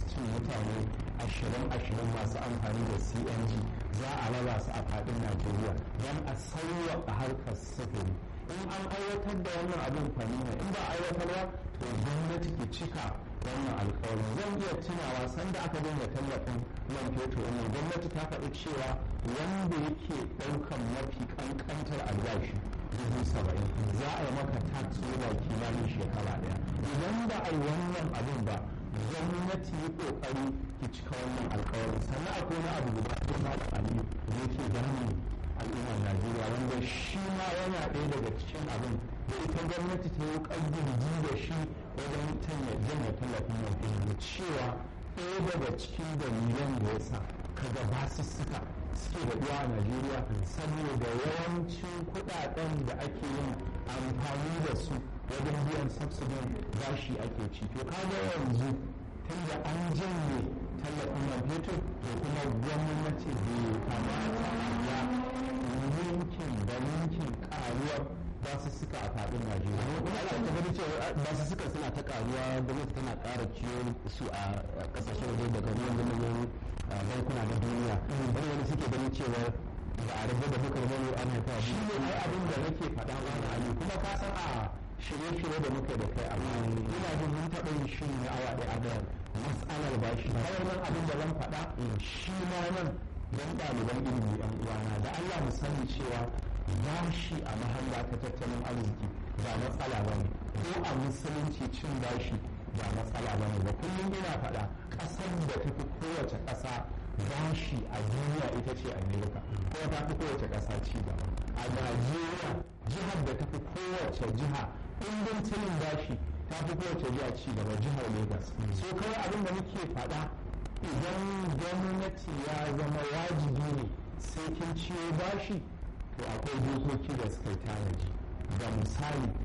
testin mutane ashirin ashirin masu amfani da cng za a raba su a faɗin najeriya don a sauwaƙa harkar sufuri in an aiwatar da wannan abin fanina in ba aiwatarwa to gwamnati ke cika wannan alkawarin zan iya tunawa sanda aka dinga tallafin man fetur wannan gwamnati ta faɗi cewa wanda yake ɗaukan mafi ƙanƙantar albashi dubu saba'in za a yi maka tax da kimanin shekara ɗaya idan ba a yi wannan abin ba gwamnati yi ƙoƙari ki cika wannan alkawarin sannan akwai wani abu guda ko ma da aliyu da yake gani al'ummar najeriya wanda shi ma yana ɗaya daga cikin abin da ita gwamnati ta yi ƙaddurji da shi wajen janye tallafin man fetur cewa ɗaya daga cikin dalilan da ya sa kaga basussuka suke da ɗuwa a najeriya saboda yawancin kuɗaɗen da ake yin amfani da su wajen biyan subsidin bashi ake ci to kaga yanzu tunda an janye tallafin man fetur da kuma gwamnati bai kamata ya ninkin da ninkin karuwar basu suka a faɗin Najeriya. Kuma ana ta gani cewa basu suka suna ta karuwa gwamnati tana ƙara ciyo su a ƙasashen waje daga manyan manyan bankuna na duniya. Wani wani suke ganin cewa ba a rabu da bukar bane ana ta Shi ne ai abin da nake faɗa wani ali kuma ka san a shirye-shirye da muka da kai amma ina jin mun taɓa yin shi ne awa ɗaya a da matsalar bashi. Kawai nan abin da zan faɗa shi ma nan don ɗaliban ilimi ɗan uwana da Allah mu sani cewa bashi a mahalla ta tattalin arziki ba matsala ba ne ko a musulunci cin bashi ba matsala ba ne ba kullum ina faɗa ƙasar da ta fi kowace ƙasa bashi a duniya ita ce amerika ko ta fi kowace ƙasa ci gaba a najeriya jihar da ta fi kowace jiha ɗin tilin bashi ta fi kowace jiha ci gaba jihar lagos so kawai abin da muke faɗa idan gwamnati ya zama wajibi ne sai kin ciyo bashi to akwai dokoki da suka yi tanaji ga misali